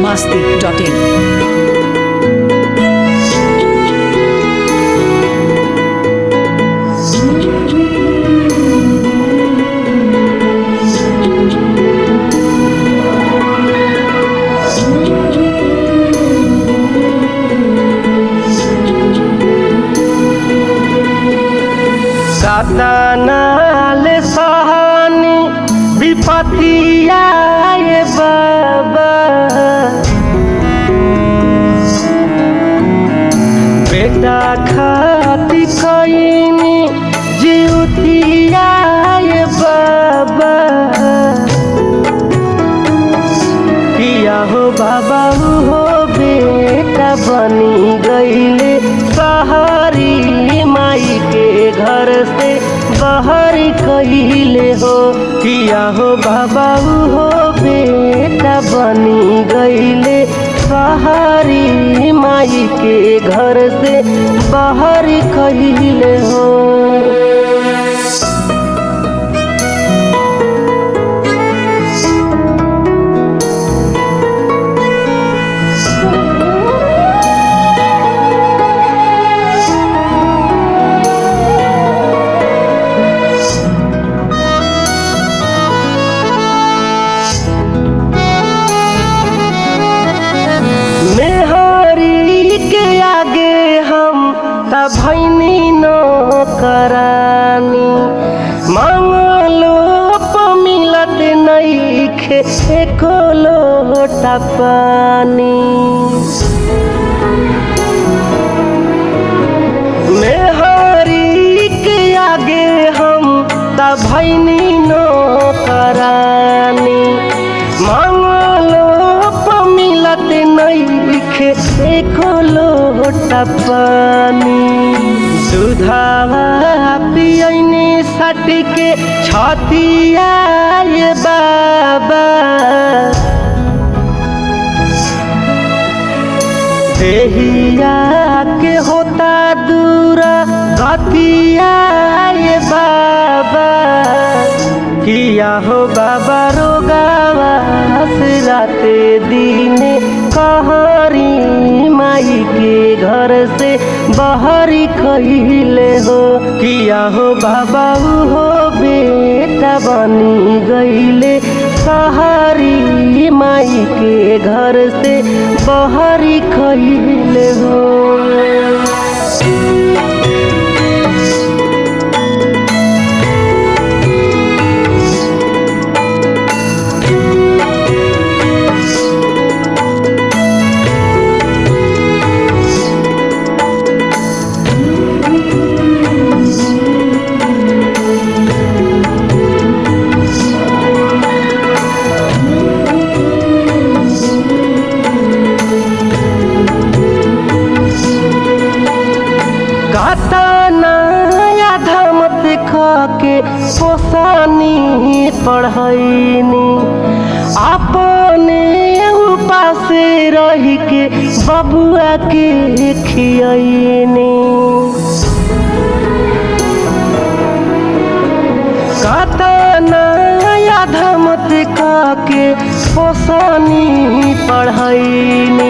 masti.in. कातनाल सहानी विपतिया ये बाबा बेटा खाती कईनी जीवतिया ये बाबा किया हो बाबा हो बेटा बनी गईले सहारी माई के घर से बाहर कहिले हो किया हो बाबा हो बेटा बनी गईले सहारी माई के घर से बाहर कहिले हो मेहरी के आगे हम तभैनी न करानी मांगलो प मिलत नईखे एको लोटा पानी मेहरी के आगे हम तभैनी न करानी मांगलो प मिलत नईखे एको लोटा पानी दुधावा पियनी सट के छतिया ये बाबा देहिया के होता दूरा गतिया ये बाबा किया हो बाबा रोगावा से राते दिने कहरी माई के घर से बाहरी कहिले हो किया हो बाबा हो बेटा बनी गईले सहारी माई के घर से बाहरी कहिले हो कतना धमत के पोसानी पढ़ैनी अपने उपास रह के बबुआ के खियनी कतना धमत के पोसानी पढ़ैनी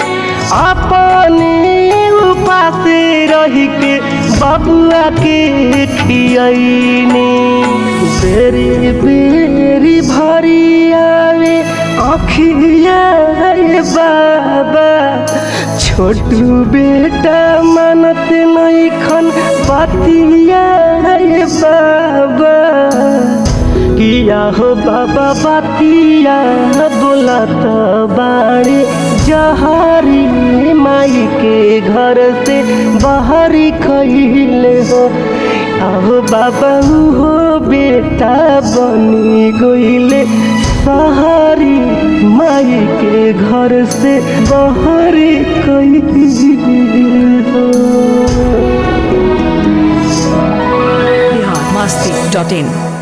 अपने उपास रह के बबुआ के खियनी बेरी बेरी भरी आवे अखिया रे बाबा छोटू बेटा मानत नहीं खन बतिया रे बाबा किया हो बाबा बतिया बोलत बाड़ी जहरी माई के घर से बाहरी खैले हो आहो बाबा हो बेटा बनी गईले सहारी माई के घर से बाहरी कैले हो Bihar masti.in.